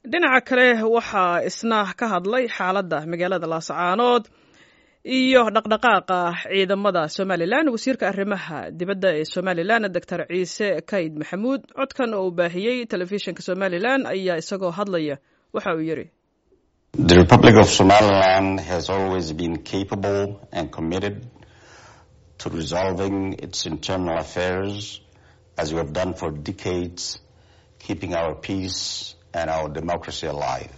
dhinaca kale waxaa isna ka hadlay xaaladda magaalada laascaanood iyo dhaqdhaqaaqa ciidamada somalilan wasiirka arrimaha dibadda ee somalilan doctor ciise kayd maxamuud codkan oo uu baahiyey telefishinka somalilan ayaa isagoo hadlaya waxa uu yidhi The Republic of Somaliland has always been capable and committed to resolving its internal affairs as we have done for decades, keeping our peace and our democracy alive.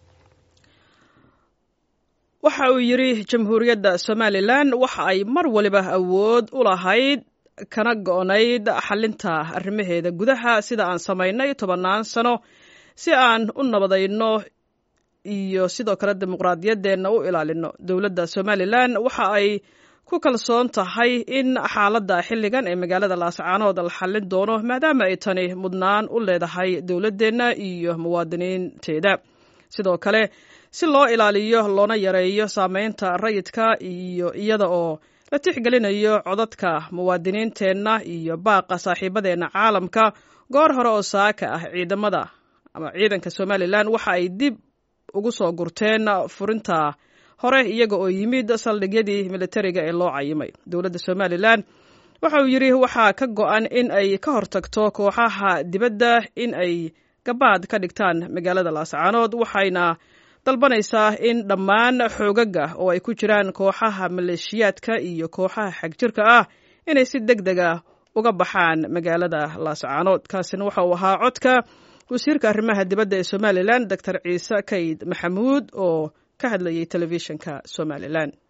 waxa uu yidhi jamhuuriyadda somalilan waxa ay mar waliba awood u lahayd kana go-nayd xalinta arrimaheeda gudaha sida aan samaynay tobannaan sano si aan u nabadayno iyo sidoo kale dimuqraadiyaddeenna u ilaalino dowladda somalilan waxa ay ku kalsoon tahay in xaaladda xilligan ee magaalada laascaanood la xallin doono maadaama ay tani mudnaan u leedahay dowladdeenna iyo muwaadiniinteeda sidoo kale si loo ilaaliyo loona yareeyo saameynta rayidka iyo iyada oo la tixgelinayo codadka muwaadiniinteenna iyo baaqa saaxiibadeenna caalamka goor hore oo saaka ah ciidamada ama ciidanka somalilan waxa ay dib ugu soo gurteen furinta hore iyaga oo yimid saldhigyadii militariga ee loo cayimay dowladda somalilan waxa uu yidhi waxaa ka go-an in ay ka hortagto kooxaha dibadda in ay gabaad ka dhigtaan magaalada laascaanood waxayna dalbanaysaa in dhammaan xoogaga oo ay ku jiraan kooxaha maleeshiyaadka iyo kooxaha xagjirka ah inay si deg deg ah uga baxaan magaalada laascaanood kaasina waxa uu ahaa codka wasiirka arrimaha dibadda ee somalilan doctor ciise kayd maxamuud oo ka hadlayay telefishinka somalilan